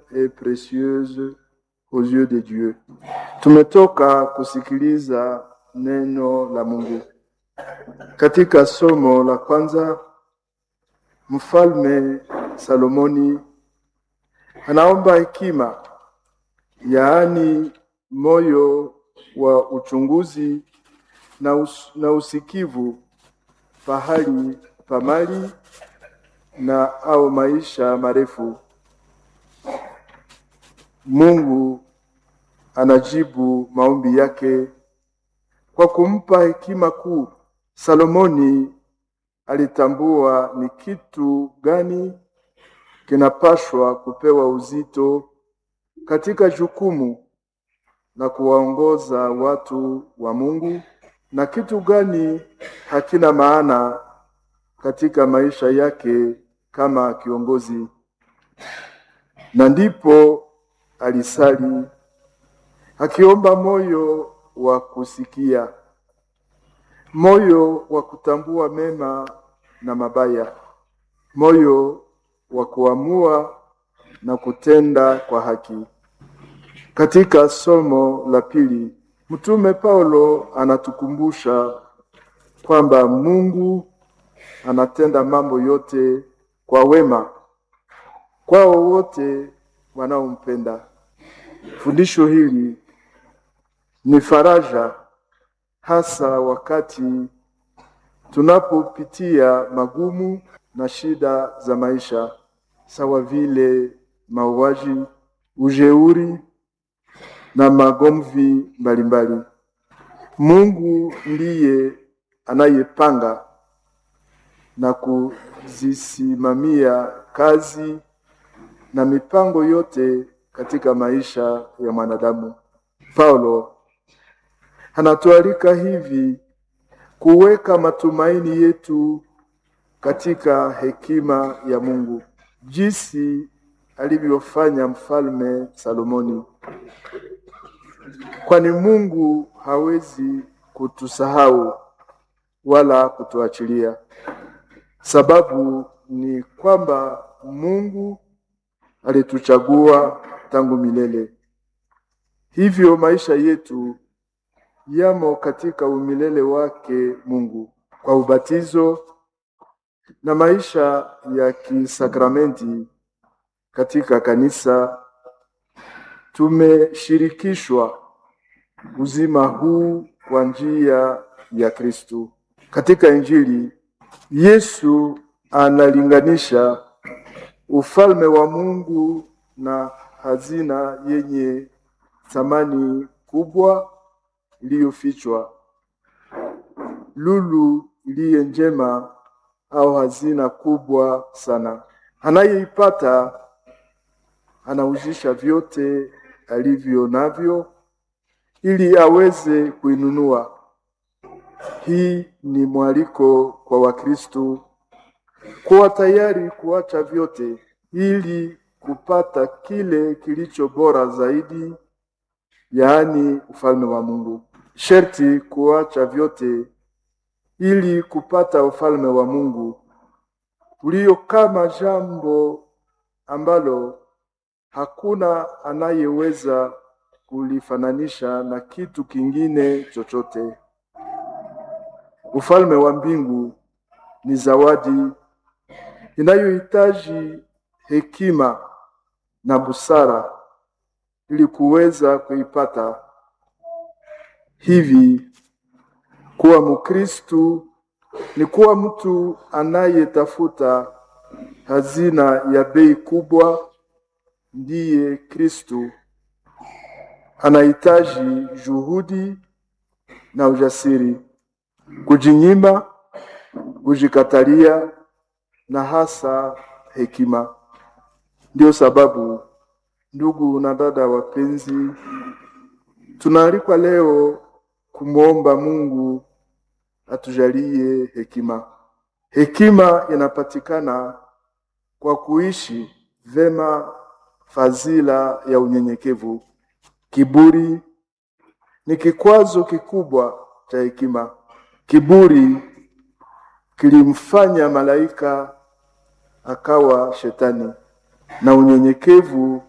et précieuse aux yeux de Dieu. Tumetoka kusikiliza neno la Mungu. Katika somo la kwanza, Mfalme Salomoni anaomba hekima, yaani moyo wa uchunguzi na, us na usikivu pahali pa mali na au maisha marefu. Mungu anajibu maombi yake kwa kumpa hekima kuu. Salomoni alitambua ni kitu gani kinapashwa kupewa uzito katika jukumu la kuwaongoza watu wa Mungu na kitu gani hakina maana katika maisha yake kama kiongozi. Na ndipo alisali akiomba moyo wa kusikia, moyo wa kutambua mema na mabaya, moyo wa kuamua na kutenda kwa haki. Katika somo la pili, Mtume Paulo anatukumbusha kwamba Mungu anatenda mambo yote kwa wema kwao wote wanaompenda. Fundisho hili ni faraja, hasa wakati tunapopitia magumu na shida za maisha, sawa vile mauaji, ujeuri na magomvi mbalimbali. Mungu ndiye anayepanga na kuzisimamia kazi na mipango yote katika maisha ya mwanadamu. Paulo anatualika hivi kuweka matumaini yetu katika hekima ya Mungu, jinsi alivyofanya mfalme Salomoni, kwani Mungu hawezi kutusahau wala kutuachilia. Sababu ni kwamba Mungu alituchagua tangu milele. Hivyo maisha yetu yamo katika umilele wake Mungu kwa ubatizo na maisha ya kisakramenti katika kanisa. Tumeshirikishwa uzima huu kwa njia ya Kristu. Katika Injili Yesu analinganisha ufalme wa Mungu na hazina yenye thamani kubwa iliyofichwa, lulu iliye njema au hazina kubwa sana. Anayeipata anauzisha vyote alivyo navyo ili aweze kuinunua. Hii ni mwaliko kwa Wakristo kuwa tayari kuacha vyote ili kupata kile kilicho bora zaidi, yaani ufalme wa Mungu. Sherti kuacha vyote ili kupata ufalme wa Mungu ulio kama jambo ambalo hakuna anayeweza kulifananisha na kitu kingine chochote. Ufalme wa mbingu ni zawadi inayohitaji hekima na busara ili kuweza kuipata. Hivi kuwa Mkristu ni kuwa mtu anayetafuta hazina ya bei kubwa, ndiye Kristu. Anahitaji juhudi na ujasiri, kujinyima, kujikatalia na hasa hekima. Ndio sababu ndugu na dada wapenzi, tunaalikwa leo kumwomba Mungu atujalie hekima. Hekima inapatikana kwa kuishi vema fadhila ya unyenyekevu. Kiburi ni kikwazo kikubwa cha hekima. Kiburi kilimfanya malaika akawa shetani, na unyenyekevu